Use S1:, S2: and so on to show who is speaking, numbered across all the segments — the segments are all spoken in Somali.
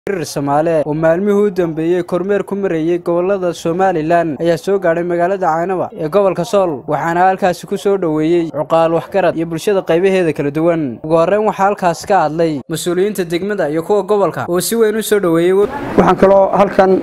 S1: hirir soomaale oo maalmihii u dambeeyey kormeer ku marayey gobolada somalilan ayaa soo gaadhay magaalada caynaba ee gobolka sool waxaana halkaasi ku soo dhoweeyey cuqaal waxgarad iyo bulshada qaybaheeda kala duwan ugu horreyn waxaa halkaas ka hadlay mas-uuliyiinta degmada iyo kuwa gobolka oo si weyn u soo dhoweeyey
S2: waxaan kaloo halkan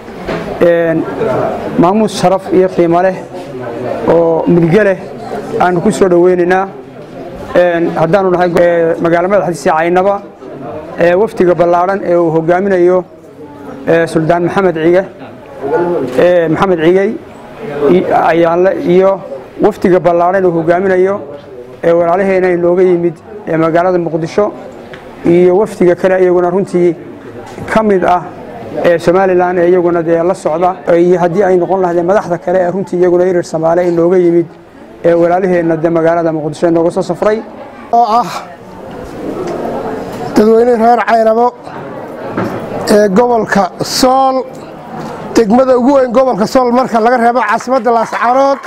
S2: maamuus sharaf iyo qiimo leh oo mudge leh aanu ku soo dhoweynaynaa haddaanu nahay magaalo madaxdiisa caynaba wafdiga ballaadhan ee uu hogaaminayo suldaan maxamed cige maxamed cigey ayaanle iyo wafdiga ballaadhan uu hogaaminayo ee walaalaheena inooga yimid ee magaalada muqdisho iyo wafdiga kale iyaguna runtii ka mid ah ee somalilan ee iyaguna dee la socda iyo haddii ay noqon lahaydee madaxda kale ee runtii iyaguna irir samaale inooga yimid ee walaalaheenna dee magaalada muqdisho inooga soo safray
S3: oo ah dadweyne reer caynabo ee gobolka sool degmada ugu weyn gobolka sool marka laga reebo caasimadda laascaanood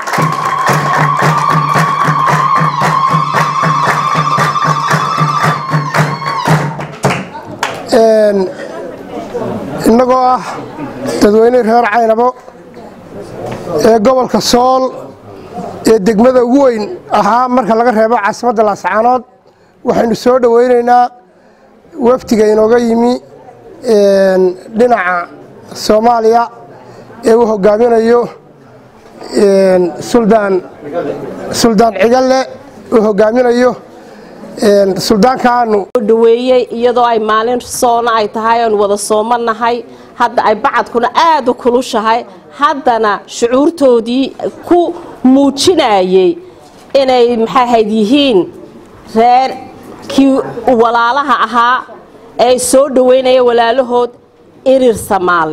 S3: innagoo ah dadweyne reer caynabo ee gobolka sool ee degmada ugu weyn ahaa marka laga reebo caasimadda laascaanood waxaynu soo dhoweynaynaa wafdiga inooga yimi dhinaca soomaaliya ee uu hogaaminayo suldaan suldaan cigalle uu hogaaminayo suldaankaanu
S4: dhaweeyey iyadoo ay maalin soona ay tahay oon wada soomanahay hadda ay bacadkuna aada u kulushahay haddana shucuurtoodii ku muujinayey inay maxaahayd yihiin reer kii walaalaha ahaa ee soo dhoweynaya walaalahood irir samaale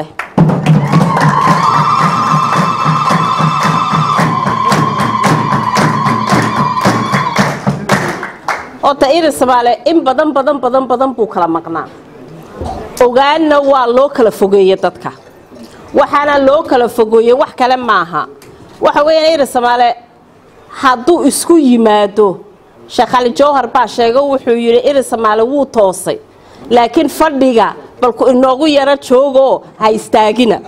S4: horta irir samaale in badan badan badan badan buu kala maqnaa ogaanna waa loo kala fogeeye dadka waxaana loo kala fogeeye wax kale maaha waxa weeyaan irir samaale hadduu isku yimaado sheekh cali jawhar baa sheega wuxuu yidhi irir samaale wuu toosay laakiin fadhiga balku inoogu yaro joogoo ha istaagina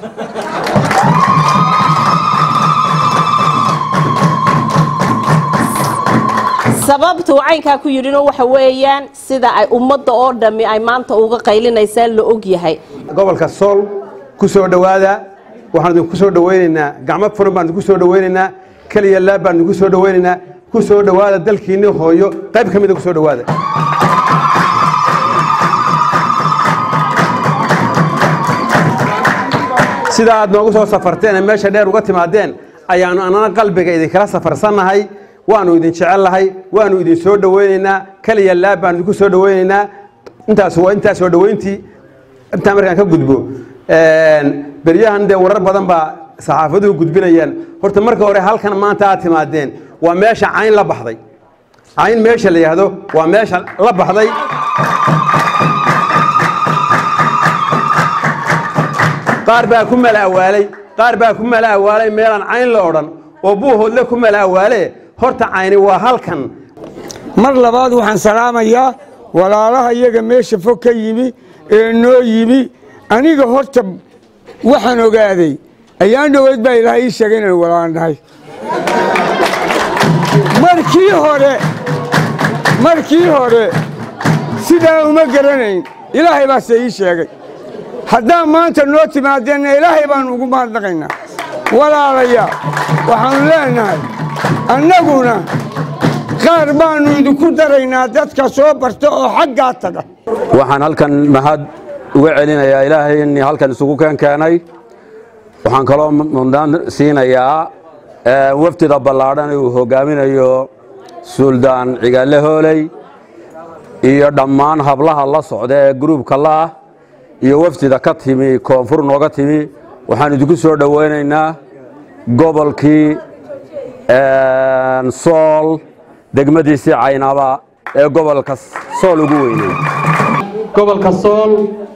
S4: sababtuu caynkaa ku yidhino waxa weeyaan sida ay ummadda oo dhammi ay maanta uga qaylinaysaa la og yahay
S5: gobolka sool ku soo dhowaada waxaan idinku soo dhoweynaynaa gacmo furan baan idinku soo dhoweynaynaa keliya laab baan idinku soo dhoweynaynaa ku soo dhowaada dalkiinni hooyo qayb ka mida ku soo dhowaada sida aad noogu soo safarteen ee meesha dheer uga timaadeen ayaannu annana qalbiga idinkala safarsannahay waannu idin jecellahay waannu idin soo dhoweynaynaa keliya laab baan idinku soo dhoweynaynaa intaas waa intaa soo dhoweyntii intaa markaan ka gudbo beryahan dee warar badan baa saxaafaduhu gudbinayaan horta marka hore halkan maanta aad timaadeen waa meesha cayn la baxday cayn meesha la yidhaahdo waa meesha la baxday qaar baa ku mala awaalay qaar baa ku mala awaalay meelaan cayn la odhan oo buuhoodle ku mala awaale horta cayni waa halkan
S6: mar labaad waxaan salaamayaa walaalaha iyaga meesha fog ka yimi ee noo yimi aniga horta waxaan ogaaday ayaan dhoweyd baa ilaahay ii sheegay inaan walaan nahay markii hore markii hore sidaa uma garanayn ilaahay baase ii sheegay haddaan maanta noo timaadeenna ilaahay baannu ugu mahadnaqaynaa walaalaya waxaannu leenahay annaguna qaar baannu idinku daraynaa dadka soo barta oo xaggaa taga
S7: waxaan halkan mahad uga celinayaa ilaahay innii halkan isugu keen keenay waxaan kaloo mudnaan siinayaa wafdida ballaadhan uu hoggaaminayo suldaan cigaale hooley iyo dhammaan hablaha la socda ee gruubka la'ah iyo wafdida ka timi koonfur nooga timi waxaan idinku soo dhoweynaynaa gobolkii sool degmadiisii caynaba ee gobolka sool ugu weynay
S8: gobolka sool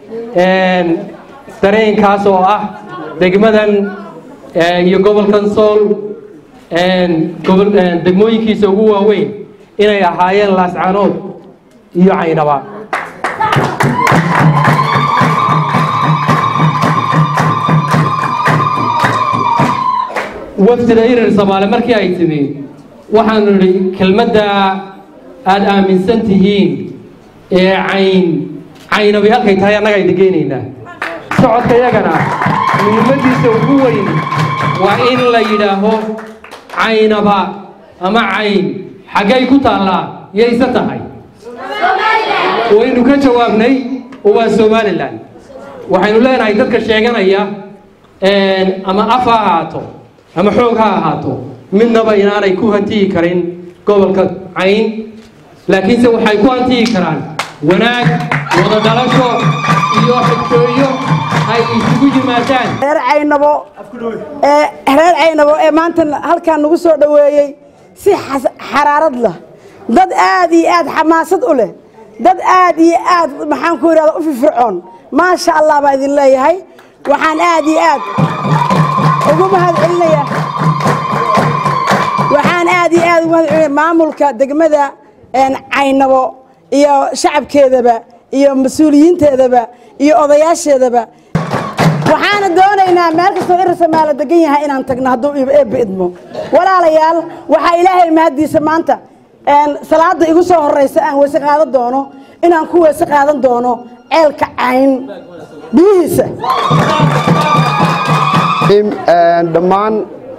S8: dareenkaas oo ah degmadan iyo gobolkan sool degmooyinkiisa ugu waaweyn inay ahaayeen laascaanood iyo caynaba wafdida irir soomaali markii ay timi waxaanu nidhi kelmadda aada aaminsan tihiin ee cayn caynabi halkay tahay annaga ayda geenaynaa socodka yagana muhiimadiisa ugu weyn waa in la yidhaaho caynaba ama cayn xaggay ku taallaa yayse tahay waynu ka jawaabnay oo waa somalilan waxaynu leenahay dadka sheeganaya ama af ha ahaato ama xoog ha ahaato midnaba inaanay ku hantiyi karin gobolka cayn laakiinse waxay ku hantiyi karaan wanaag wada dhalasho iyo xigtooyo ay isugu yimaadaan
S9: reer caynabo ee reer caynabo ee maanta halkan nagu soo dhoweeyey si xaraarad leh dad aad iyo aad xamaasad u leh dad aad iyo aad maxaan ku yidhahda u firfircoon maasha allah baa idin leeyahay waxaan aad iyo aad ugu mahad celinayaa waxaan aad iyo aad ugu mahad celinaya maamulka degmada caynabo iyo shacabkeedaba iyo mas-uuliyiinteedaba iyo odayaasheedaba waxaana doonaynaa meel kastoo irisamaala degan yahay inaan tagno hadduu eebba idmo walaalayaal waxaa ilaahay mahaddiisa maanta salaada igu soo horeysa aan weyse qaadan doono inaan ku weyse qaadan doono ceelka cayn biyihiisa
S10: dhammaan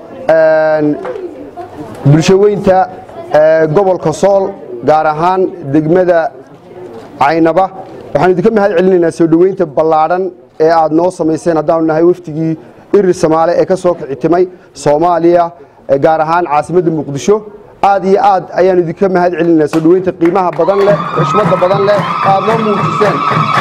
S10: bulshaweynta gobolka sool gaar ahaan degmada caynaba waxaan idinka mahad celinaynaa soo dhoweynta ballaadhan ee aad noo samayseen haddaanu nahay wafdigii irir samaale ee ka soo kicitimay soomaaliya gaar ahaan caasimadda muqdisho aad iyo aad ayaan idinka mahad celinaynaa soo dhoweynta qiimaha badan leh xushmadda badan leh aad noo muujiseen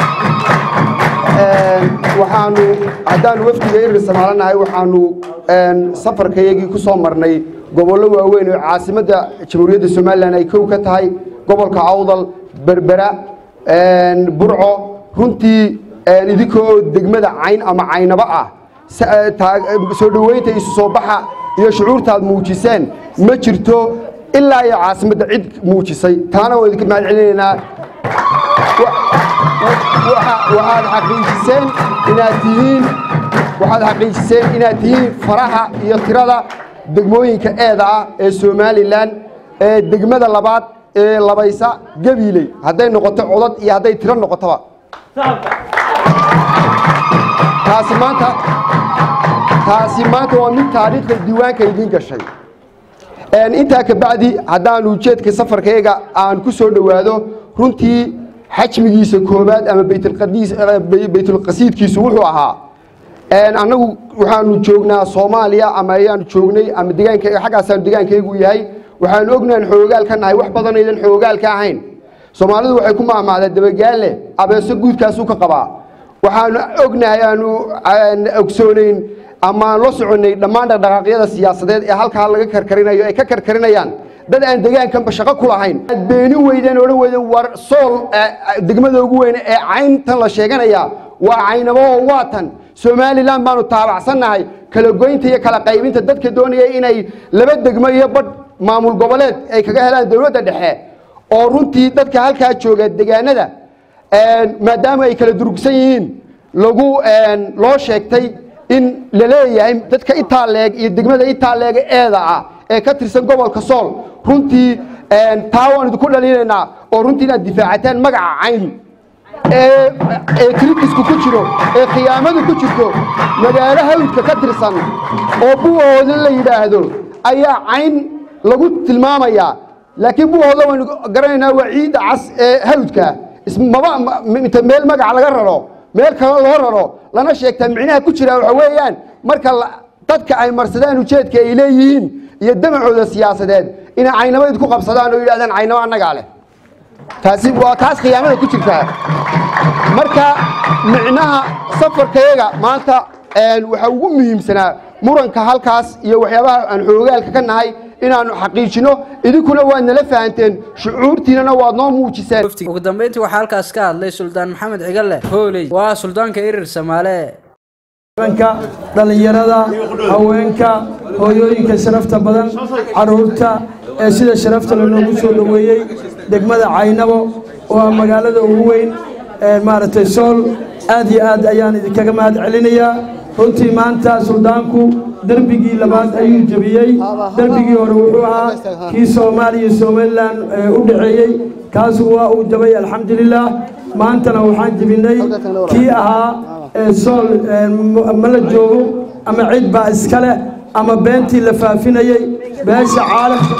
S10: waxaanu haddaanu wafdiga irir samaale nahay waxaanu safarkayagii ku soo marnay gobollo waaweyn oo caasimadda jamhuuriyadda somalilan ay kow ka tahay gobolka awdal berbera burco runtii idinkoo degmada cayn ama caynaba ah soo dhoweynta isu soo baxa iyo shucuurtaad muujiseen ma jirto ilaa iyo caasimadda cid muujisay taana waan idinka mahad celinaynaa waxaad xaqiijiseen inaad tihiin waxaad xaqiijiseen inaad tihiin faraha iyo tirada degmooyinka eeda ah ee somalilan ee degmada labaad ee labaysa gabiiley hadday noqoto codad iyo hadday tiro noqotoba taasi maanta taasi maanta waa mid taariikhda diiwaanka idiin gashay intaa ka bacdi haddaanu ujeedka safarkayga aan ku soo dhowaado runtii xajmigiisa koobaad ama baytulqasiidkiisu wuxuu ahaa annagu waxaanu joognaa soomaaliya ama ayaanu joognay ama degaanka xaggaasaanu degaankaygu yahay waxaanu ognahan xoogaal ka nahay wax badanaydan xoogaal ka ahayn soomaalidu waxay ku maamaadaa dabagaalle abeeso guudkaasuu ka qabaa waxaanu ognahay aanu ogsoonayn amaan la soconnay dhammaan dhaqdhaqaaqyada siyaasadeed ee halkaa laga karkarinayo ay ka karkarinayaan dad aan degaankanba shaqo ku lahayn aad beeni weydeen odhan weydeen war sool degmada ugu weyne ee cayntan la sheeganayaa waa caynabo oo waa tan somalilan baanu taabacsannahay kala goynta iyo kala qaybinta dadka doonaya inay laba degmo iyo badh maamul goboleed ay kaga helaan dowladda dhexe oo runtii dadka halkaa jooga degaanada maadaama ay kala durugsan yihiin lagu loo sheegtay in la leeyahay dadka itaaleeg iyo degmada itaaleega eeda ah ee ka tirsan gobolka sool runtii taa waan idinku dhaliinaynaa oo runtii inaad difaacataan magaca cayn ee kritisku ku jiro ee khiyaamadu ku jirto magaalo hawdka ka tirsan oo buhooda la yidhaahdo ayaa cayn lagu tilmaamayaa laakiin buhooda waynu garanaynaa waa ciidda cas ee hawdka maba inta meel magaca laga raro meel kale loo raro lana sheegtaa micnaha ku jira waxa weeyaan marka dadka ay marsadaan ujeedka ay leeyihiin iyo damacooda siyaasadeed inay caynamo idku qabsadaan oo yidhahdaan caynamo annagaa leh taasi waa taas khiyaamada ku jirtaa marka micnaha safarkayaga maanta waxaa ugu muhiimsanaa muranka halkaas iyo waxyaabaha aan xoogaalka ka nahay inaanu xaqiijino idinkuna waad nala fahanteen shucuurtiinana waad noo muujiseen
S1: ugu dambeyntii waxaa halkaas ka hadlay suldaan maxamed cigalle hooley waa suldaanka irir samaale
S11: ka dhallinyarada haweenka hooyooyinka sharafta badan caruurta ee sida sharafta lanoogu soo dhoweeyey degmada caynabo oo ah magaalada ugu weyn maaragtay sool aad iyo aad ayaan idinkaga mahad celinayaa runtii maanta suldaanku derbigii labaad ayuu jebiyey derbigii hore wuxuu ahaa kii soomaaliya iyo somalilan u dhaxeeyey kaasu waa uu jabay alxamdulilah maantana waxaan jebinay kii ahaa sool ma la joogo ama cid baa iska leh ama beentii la faafinayey beesha caalamka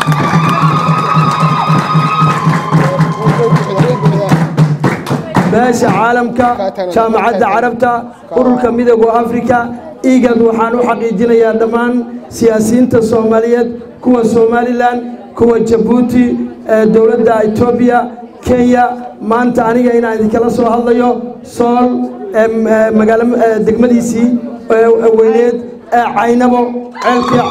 S11: beesha caalamka jaamacadda carabta ururka midooda afrika igad waxaan u xaqiijinayaa dhammaan siyaasiyiinta soomaaliyeed kuwa somalilan kuwa jabuuti dowladda etoobiya kenya maanta aniga inaan idinkala soo hadlayo sool magaalo degmadiisii weyneed ee caynabo ceelkii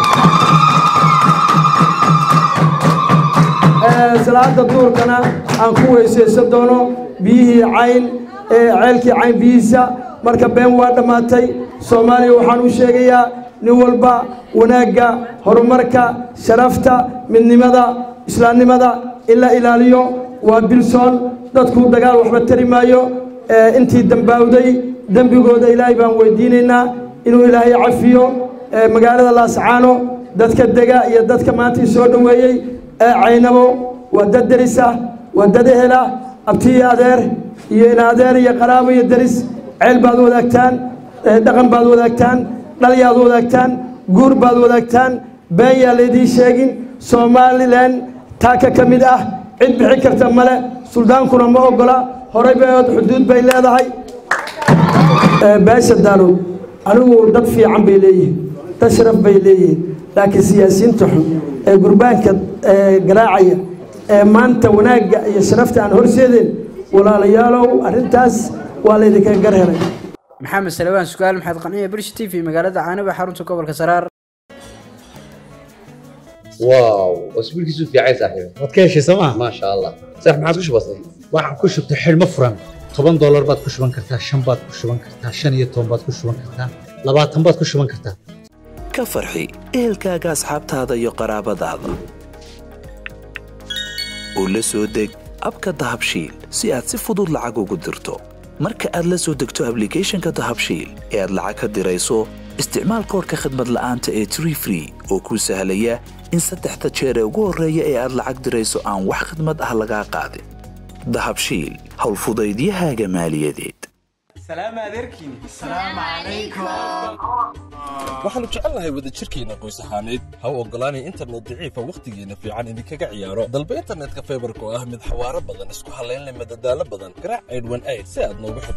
S11: salaada duurkana aan ku weysaysan doono biyihii cayn ceelkii cayn biyihiisa marka been waa dhammaatay soomaaliya waxaan u sheegayaa nin walba wanaagga horumarka sharafta midnimada islaamnimada in la ilaaliyo waa bilsoon dadku dagaal waxba tari maayo intii dambaawday dembigooda ilaahay baan weydiinaynaa inuu ilaahay cafiyo magaalada laascaano dadka dega iyo dadka maanta i soo dhoweeyey ee caynabo waa dad deris ah waa dad ehela abti iyo adeer iyo in adeer iyo qaraabo iyo deris ceel baad wadaagtaan dhaqan baad wadaagtaan dhalyaad wadaagtaan guur baad wadaagtaan been yaa laydiin sheegin somalilan taaka ka mid ah cid bixi karta male suldaankuna ma ogola horay bayood xuduud bay leedahay beesha daalood anigu dad fiican bay leeyihiin dad sharaf bay leeyihiin laakiin siyaasiyiinta xun ee gurbaanka garaacaya ee maanta wanaagga iyo sharafta aan horseedeen walaalayaalow arrintaas waa laydinkaga gar helay
S1: maxamed salawaan sugaal maxamed qanciya brish t v magaalada caanaba xarunta gobolka saraar
S12: واو واسبوعك في عايز صاحبي
S13: waad ka heshay sooma
S12: ما شاء الله صح ما عاد وش بصي
S13: waxaan ku shubtay xidhmo furan toban doolar baad ku shuban kartaa shan baad ku shuban kartaa shan iyo toban baad ku shuban kartaa labaatan baad ku shuban kartaa
S14: ka farxi ehelkaaga asxaabtaada iyo qaraabadaada oo la soo deg abka dahabshiil si aad si fudud lacag ugu dirto marka aad la soo degto ablicathonka dahabshiil ee aad lacag ka dirayso isticmaal koorka khadmad la'aanta ee tree free oo kuu sahlaya in saddexda jeer ee ugu horreeya ee aad lacag dirayso aan wax khidmad ah lagaa qaadin dahabshiil howlfudaydiyahaaga maaliyadeed
S15: waxaannu jecelnahay wadajirkeenna qoys ahaaneed ha u oggolaanay internet daciifa wakhtigeenna fiican idinkaga ciyaaro dalba internetka faybarka oo ah mid xawaaro badan isku hallayn leh madadaalo badan garaac aydhwan ayd si aad noogu